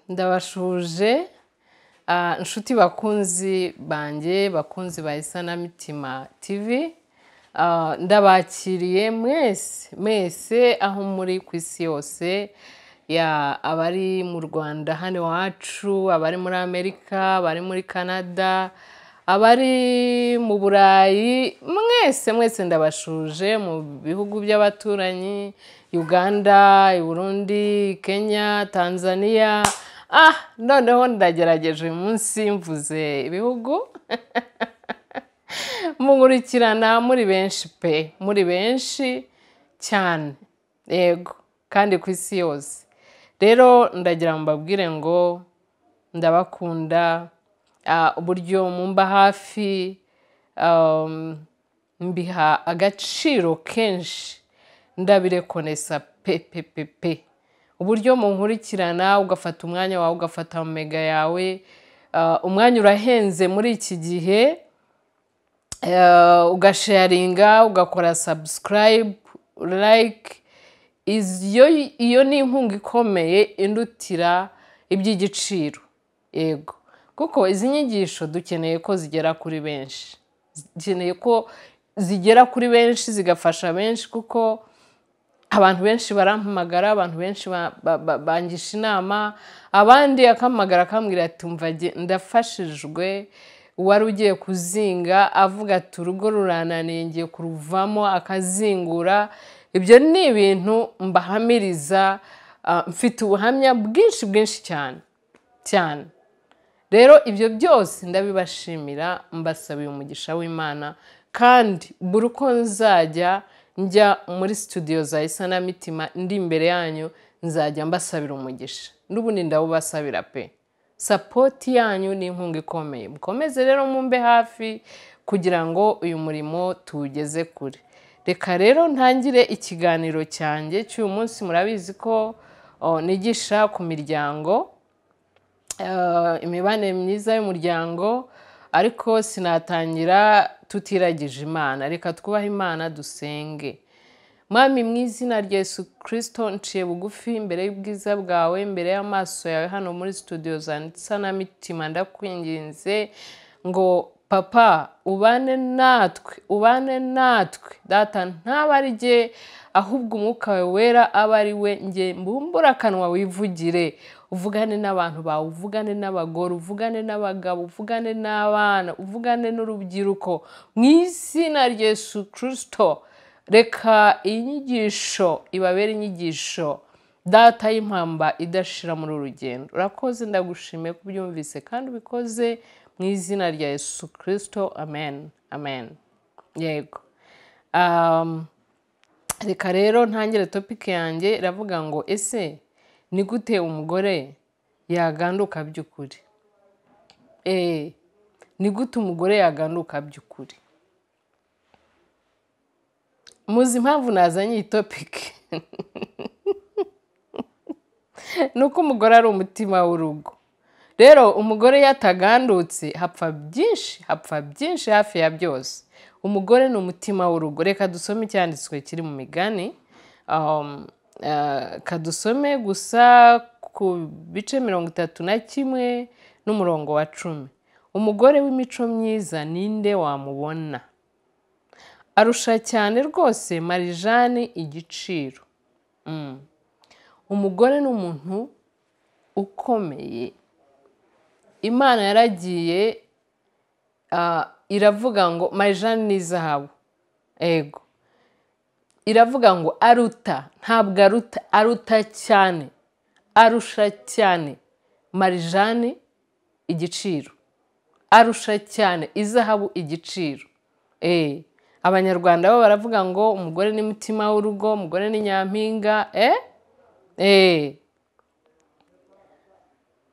ndabashuje nshuti bakunzi banjye bakunzi ba isanamitima tv ndabakiriye mwese mwese aho muri ku isi yose ya abari mu rwanda hano iwacu abari muri amerika abari muri canada abari mu burayi mwese mwese ndabashuje mu bihugu by'abaturanyi uganda burundi kenya tanzania ah noneho ndagerageje uyu munsi mvuze ibihugu mugurikirana muri benshi pe muri benshi cyane yego kandi ku isi yose rero ndagira mbabwire ngo ndabakunda uburyo mumba hafi mbiha agaciro kenshi ndabirekonesa pepepepe uburyo munkurikirana ugafata umwanya wawe ugafata omega yawe umwanya urahenze muri iki gihe ugasharinga ugakora sabusikarayibu layike iyo ni inkunga ikomeye indutira iby'igiciro yego kuko izi nyigisho dukeneye ko zigera kuri benshi dukeneye ko zigera kuri benshi zigafasha benshi kuko abantu benshi barampamagara abantu benshi bangisha inama abandi akampamagara akambwira ati mva ndafashijwe wari ugiye kuzinga avuga ati urugo rurananiye ngiye kuruvamo akazingura ibyo ni ibintu mbahamiriza mfite ubuhamya bwinshi bwinshi cyane cyane rero ibyo byose ndabibashimira mbasabiye umugisha w'imana kandi buri uko nzajya njya muri studio za isanamitima ndi imbere yanyu nzajya mbasabira umugisha n'ubundi ndawubasabira pe sapoti yanyu ni inkunga ikomeye mukomeze rero mumbe hafi kugira ngo uyu murimo tuwugeze kure reka rero ntangire ikiganiro cyanjye cy'uyu munsi murabizi ko nigisha ku miryango imibanire myiza y'umuryango ariko sinatangira tutiragije imana reka twubahe imana dusenge mwami mu izina rya Yesu kirisito nciye bugufi imbere y'ubwiza bwawe imbere y'amaso yawe hano muri studio zanditse n'amitima ndakwinginze ngo papa ubane natwe ubane natwe data ntaba ari jye ahubwo umwuka wawe wera aba ari we nge mbumbura akanwa wivugire uvugane n'abantu bawe uvugane n'abagore uvugane n'abagabo uvugane n'abana uvugane n'urubyiruko mu izina rya Yesu kirisito reka inyigisho ibabere inyigisho data y'impamba idashira muri urugendo urakoze ndagushimiye ko ubyumvise kandi ubikoze mu izina rya Yesu kirisito amen amen yego reka rero ntangire topike yanjye iravuga ngo ese ni gute umugore yaganduka by'ukuri eee ni gute umugore yaganduka by'ukuri muzi impamvu nazanye iyi topike ni uko umugore ari umutima w'urugo rero umugore yatagandutse hapfa byinshi hapfa byinshi hafi ya byose umugore ni umutima w'urugo reka dusome icyanditswe kiri mu migani kadusome gusa ku bice mirongo itatu na kimwe n'umurongo wa cumi umugore w'imico myiza ninde wamubona arusha cyane rwose marijani igiciro umugore ni umuntu ukomeye imana yaragiye iravuga ngo marijani ni izahabu ego iravuga ngo aruta ntabwo aruta aruta cyane arusha cyane marijani igiciro arusha cyane izahabu igiciro eee abanyarwanda bo baravuga ngo umugore ni mutima w'urugo umugore ni nyampinga eee eee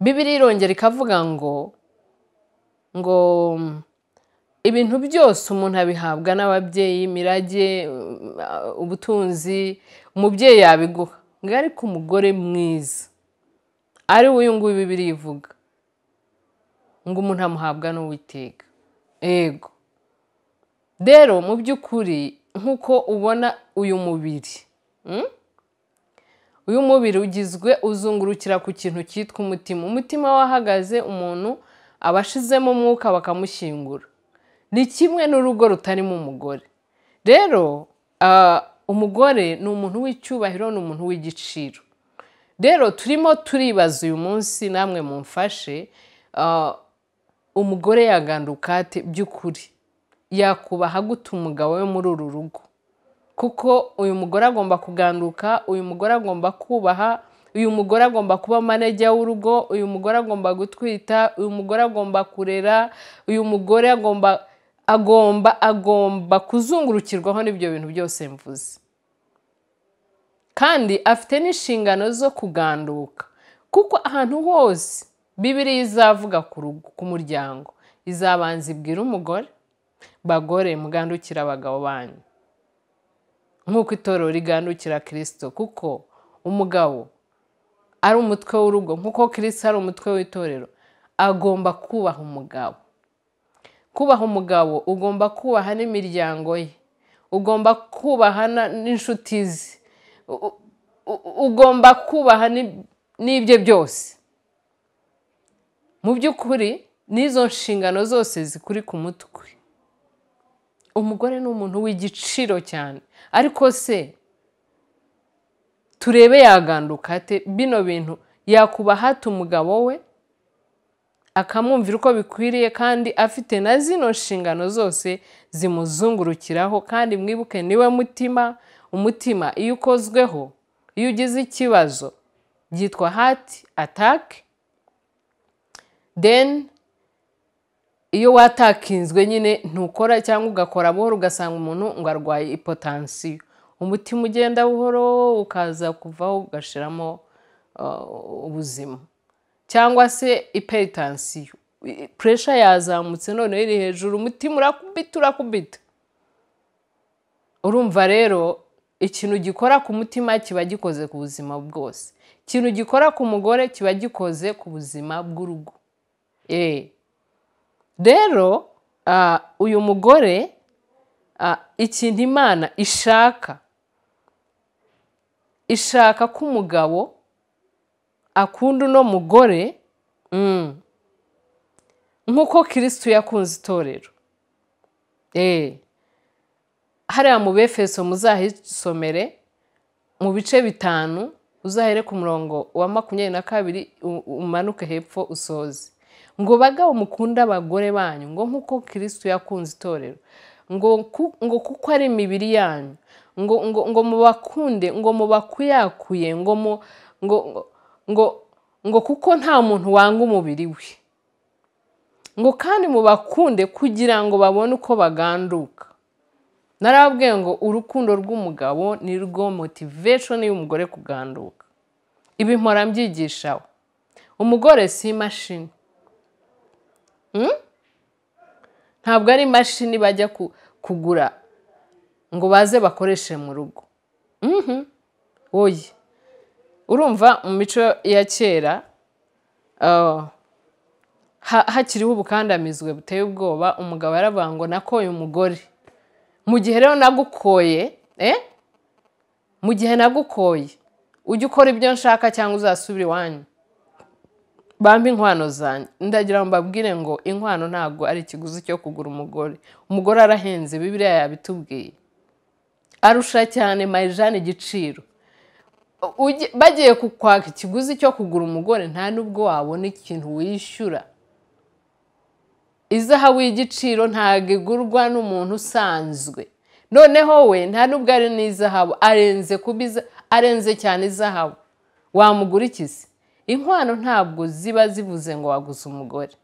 bibiri irongera ikavuga ngo ngo ibintu byose umuntu abihabwa n'ababyeyi mirage ubutunzi umubyeyi yabiguha ngo ariko umugore mwiza ari we uyu nguyu bibiri ivuga ngo umuntu amuhabwa n'uwiteka yego rero mu by'ukuri nk'uko ubona uyu mubiri uyu mubiri ugizwe uzungurukira ku kintu cyitwa umutima umutima wahagaze umuntu aba ashizemo umwuka bakamushyingura ni kimwe n'urugo rutarimo umugore rero ah, umugore ni umuntu w'icyubahiro ni umuntu w'igiciro rero turimo turibaza uyu munsi namwe mumfashe ah, umugore yaganduka ate by'ukuri yakubaha gute umugabo we muri uru rugo kuko uyu mugore agomba kuganduka uyu mugore agomba kubaha uyu mugore agomba kuba manajya w'urugo uyu mugore agomba gutwita uyu mugore agomba kurera uyu mugore agomba agomba agomba kuzungurukirwaho n'ibyo bintu byose mvuze kandi afite n'inshingano zo kuganduka kuko ahantu hose bibiriya izavuga ku rugo ku muryango izabanza ibwira umugore bagore mugandukira abagabo banyu nk'uko itorero rigandukira kirisito kuko umugabo ari umutwe w'urugo nk'uko kirisito ari umutwe w'itorero agomba kubaha umugabo kubaha umugabo ugomba kubaha n'imiryango ye ugomba kubaha na- n'inshuti ze U- u- u- ugomba kubaha ni- n'ibye byose mu by'ukuri n'izo nshingano zose zikuri ku mutwe umugore ni umuntu w'igiciro cyane ariko se turebe yaganduka ate bino bintu yakubaha ate umugabo we akamwumvira uko bikwiriye kandi afite na zino nshingano zose zimuzungurukiraho kandi mwibuke niwe mutima umutima iyo ukozweho iyo ugize ikibazo byitwa hati atake deni iyo watakinzwe nyine ntukora cyangwa ugakora buhoro ugasanga umuntu ngo arwaye ipotansiyo umutima ugenda buhoro ukaza kuvaho ugashiramo uh, ubuzima cyangwa se iperitansiyo puresha yazamutse noneho iri hejuru umutima urakubita urakubita urumva rero ikintu gikora ku mutima kiba gikoze ku buzima bwose ikintu gikora ku mugore kiba gikoze ku buzima bw'urugo eee rero ah, uyu mugore ah, ikintu imana ishaka ishaka ko umugabo akunda uno mugore mm, nk'uko kirisitu yakunze itorero Eh, hariya mu befeso muzahisomere mu bice bitanu uzahere ku murongo wa makumyabiri na kabiri u- umanuke hepfo usoze ngo bagabo mukunda abagore banyu ngo nk'uko kirisitu yakunze itorero ngo ku- ngo kuko ari imibiri yanyu ngo ngo ngo mubakunde ngo mubakuyakuye ngo mu ngo ngo ngo kuko nta muntu wanga umubiri we ngo kandi mubakunde kugira ngo babone uko baganduka narababwiye ngo urukundo rw'umugabo ni rwo motiveshoni y'umugore kuganduka ibi mpora mbyigishaho umugore si imashini Mm? ntabwo ari imashini bajya ku- kugura ngo baze bakoreshe mu rugo Mhm. oye urumva mu mico ya kera ah, ha- hakiriho ubukandamizwe buteye ubwoba umugabo yaravuga ngo nakoye umugore mu gihe rero nagukoye eh? mu gihe nagukoye ujye ukora ibyo nshaka cyangwa uzasubira iwanyu bambe inkwano zanjye ndagira ngo mbabwire ngo inkwano ntabwo ari ikiguzi cyo kugura umugore umugore arahenze bibiriya yabitubwiye arusha cyane marijani igiciro Ujye- bagiye kukwaka ikiguzi cyo kugura umugore nta n'ubwo wabona ikintu wishyura izahabu y'igiciro ntabwo igurwa n'umuntu usanzwe noneho we nta n'ubwo ari n'izahabu arenze kuba iza- arenze cyane izahabu wamugura iki se inkwano ntabwo ziba zivuze ngo waguze umugore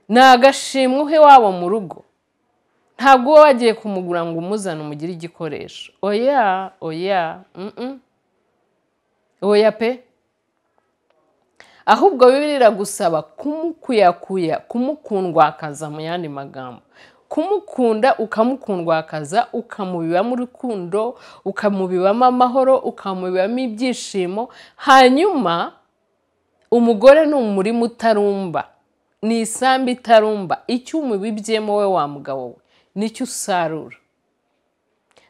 ni agashimwe uhe wabo mu rugo ntabwo uba wagiye kumugura ngo umuzane umugire igikoresho oya oya mm-mm. oya pe ahubwo bibiri iragusaba kumukuyakuya kumukundwakaza mu yandi magambo kumukunda ukamukundwakaza ukamubibamo urukundo ukamubibamo amahoro ukamubibamo ibyishimo hanyuma umugore ni umurima utarumba ni isambu itarumba icyo umubibyemo we wa mugabo we nicyo usarura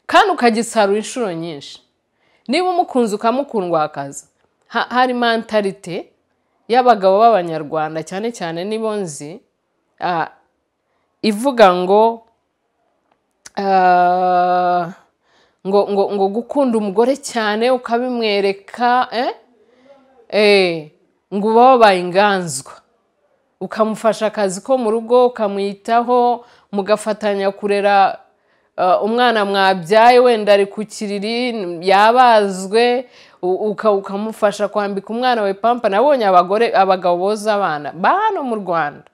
kandi ukagisarura inshuro nyinshi niba umukunze ukamukundwa wakaza Ha- hari mentalite y'abagabo b'abanyarwanda cyane cyane nibo nzi ah, ivuga ngo ah, ngo ngo ngo gukunda umugore cyane ukabimwereka eh? Eh, ngo uba wabaye inganzwa ukamufasha akazi ko mu rugo ukamwitaho mugafatanya kurera uh, umwana mwabyaye wenda ari ku kiriri yabazwe u- uka- ukamufasha kwambika umwana we pampa nabonye abagore abagabo boza abana ba hano mu rwanda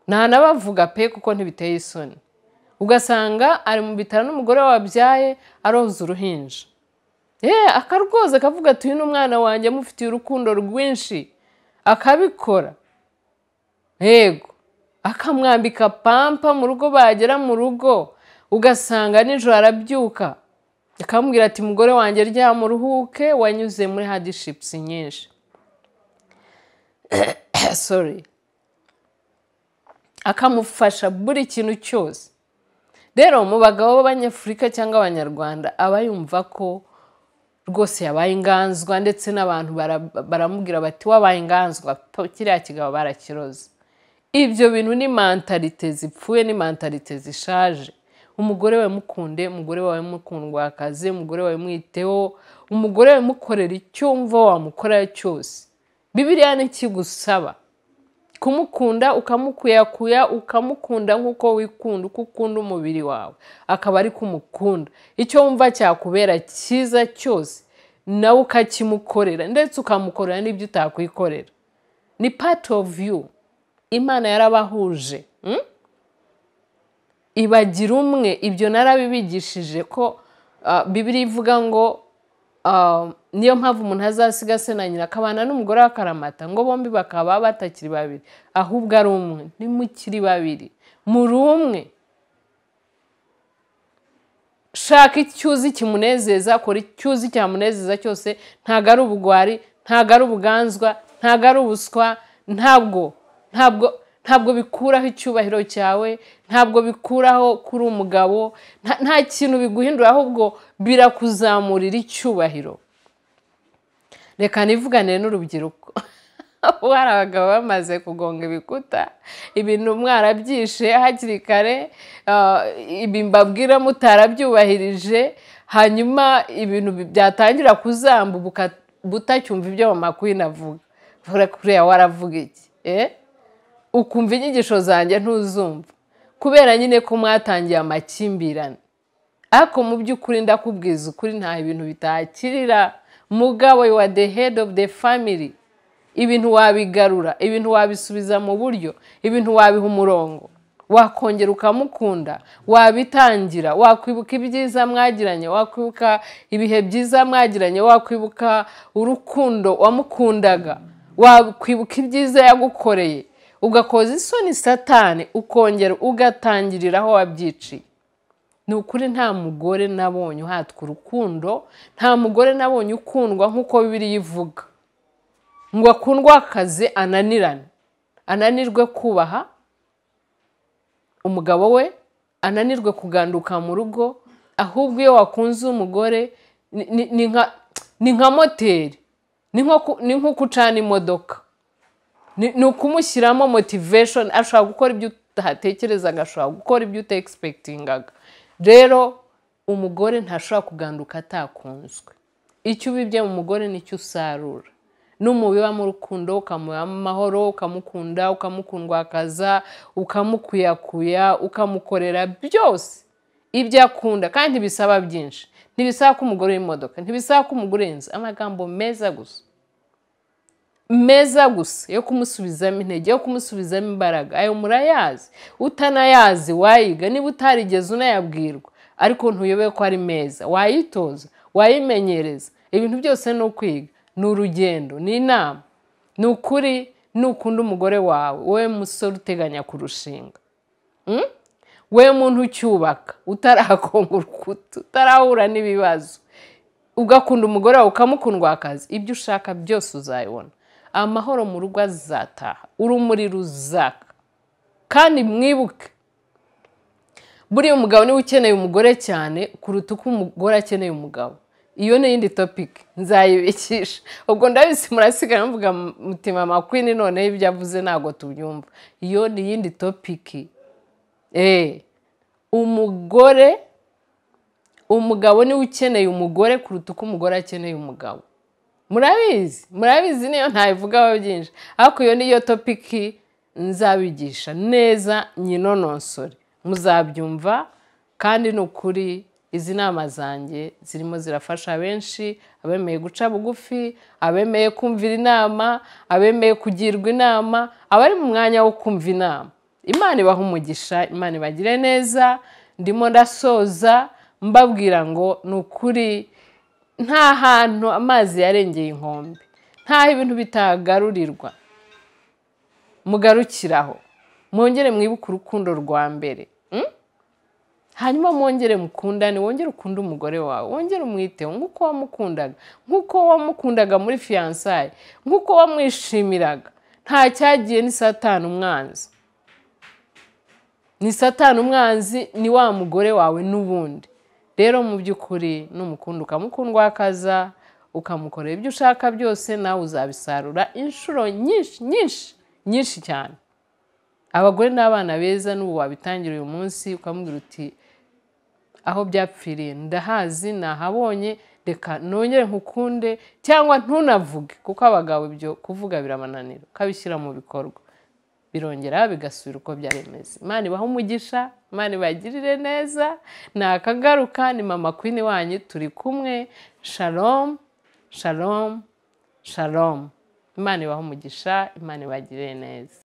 ntanabavuga pe kuko ntibiteye isoni ugasanga ari mu bitaro n'umugore we wabyaye aroza uruhinja yeee akarwoza akavuga ati uyu ni umwana wanjye amufitiye urukundo rwinshi akabikora yego akamwambika pampa mu rugo bagera mu rugo ugasanga nijoro arabyuka akamubwira ati mugore wanjye ryama uruhuke wanyuze muri hadishipusi nyinshi sorry akamufasha buri kintu cyose rero mu bagabo b'abanyafurika cyangwa abanyarwanda aba yumva ko rwose yabaye inganzwa ndetse n'abantu bara- baramubwira bati wabaye inganzwa po- kiriya kigabo barakiroze ibyo bintu ni mentalite zipfuye ni mentalite zishaje umugore wawe mukunde umugore wawe mukundwakaze umugore wawe mwiteho umugore wawe mukorera icyo wumva wamukorera cyose bibiriya ntikigusaba kumukunda ukamukuyakuya ukamukunda nk'uko wikunda uko ukunda umubiri wawe akaba ari kumukunda icyo wumva cyakubera cyiza cyose nawe ukakimukorera ndetse ukamukorera n'ibyo utakwikorera ni part of you imana yarabahuje mm? ibagira umwe ibyo narabibigishije ko ah, bibiliya ivuga ngo ah, niyo mpamvu umuntu azasiga se na nyina akabana n'umugore we akaramata ngo bombi bakaba batakiri babiri ahubwo ari umwe ntimukiri babiri muri umwe shaka icyo uzi kimunezeza kora icyo uzi cyamunezeza cyose ntabwo ari ubugwari ntabwo ari ubuganzwa ntabwo ari ubuswa ntabwo ntabwo ntabwo bikuraho icyubahiro cyawe ntabwo bikuraho kuri umugabo nta- nta kintu biguhindura ahubwo birakuzamurira icyubahiro reka nivuganire n'urubyiruko ubu hari abagabo bamaze kugonga ibikuta ibintu mwarabyishe hakiri kare ah, ibi mbabwira mutarabyubahirije hanyuma ibintu bi- byatangira kuzamba buka- butacyumva ibyo mama queen avuga Vuga kuriya waravuga iki eh? ukumva inyigisho zanjye ntuzumva kubera nyine ko mwatangiye amakimbirane ariko mu by'ukuri ndakubwiza ukuri nta ibintu bitakirira mugabo wa the head of the family ibintu wabigarura ibintu wabisubiza mu buryo ibintu wabiha umurongo wakongera ukamukunda wabitangira wakwibuka ibyiza mwagiranye wakwibuka ibihe byiza mwagiranye wakwibuka urukundo wamukundaga wakwibuka ibyiza yagukoreye ugakoza isoni satani ukongera ugatangirira aho wabyiciye ni ukuri nta mugore nabonye uhatwa urukundo nta mugore nabonye ukundwa nk'uko bibiriya ivuga ngo akundwe akazi ananirane ananirwe kubaha umugabo we ananirwe kuganduka mu rugo ahubwo iyo wakunze umugore ni- ni- ni nka- ni nka moteri ni nko ku- ni nk'uko ucana imodoka ni ni ukumushyiramo motivation ashobora gukora ibyo utatekerezaga ashobora gukora ibyo utaegispektingaga rero umugore ntashobora kuganduka atakunzwe icyo ubibye mu mugore nicyo usarura n'umubibamo urukundo ukamubamo amahoro ukamukunda ukamukundwakaza ukamukuyakuya ukamukorera byose ibyo akunda kandi bisaba byinshi ntibisaba ko umugore w'imodoka ntibisaba ko umugore inzu amagambo meza gusa meza gusa yo kumusubizamo intege yo kumusubizamo imbaraga ayo murayazi utanayazi wayiga niba utarigeze unayabwirwa ariko ntuyobe ko ari meza wayitoza wayimenyereza ibintu byose ni ukwiga ni urugendo ni inama ni ukuri nukunda umugore wawe wowe musore uteganya kurushinga Mm? we muntu ucyubaka utarakonga urukuta utarahura n'ibibazo ugakunda umugore wawe ukamukundwa akazi ibyo ushaka byose uzayibona amahoro mu rugo azataha urumuri ruzaka kandi mwibuke buriya umugabo niwe ukeneye umugore cyane kuruta uko umugore akeneye umugabo iyo ni iyindi topiki nzayibikisha ubwo ndabisi murasigara muvuga mutima makwini noneho ibyo avuze ntabwo tubyumva iyo ni iyindi topiki eee umugore umugabo niwe ukeneye umugore kuruta uko umugore akeneye umugabo murabizi murabizi niyo ntabivugaho byinshi ariko iyo niyo topiki nzabigisha neza nyinonosore muzabyumva kandi ni ukuri izi nama zanjye zirimo zirafasha benshi abemeye guca bugufi abemeye kumvira inama abemeye kugirwa inama abari mu mwanya wo kumva inama imana ibaha umugisha imana ibagire neza ndimo ndasoza mbabwira ngo ni ukuri nta hantu amazi yarengeye inkombe ntaho ibintu bitagarurirwa mugarukiraho mwongere mwibuke urukundo rwa mbere hanyuma mwongere mukundane wongere ukunde umugore wawe wongere umwiteho nk'uko wamukundaga nk'uko wamukundaga muri fiyansaye nk'uko wamwishimiraga nta cyagiye ni satani umwanzi ni satani umwanzi ni wa mugore wawe n'ubundi rero mu by'ukuri n'umukunda ukamukunda wakaza ukamukorera ibyo ushaka byose nawe uzabisarura inshuro nyinshi nyinshi nyinshi cyane abagore n'abana beza n'ubu wabitangira uyu munsi ukamubwira uti aho byapfiriye ndahazi nahabonye reka nongere nkukunde cyangwa ntunavuge kuko abagabo ibyo kuvuga birabananira ukabishyira mu bikorwa birongera bigasubira uko byari bimeze imana ibaha umugisha imana ibagirire neza ni akagaruka ni mama kwini wanyu turi kumwe sharomu sharomu sharomu imana ibaha umugisha imana ibagirire neza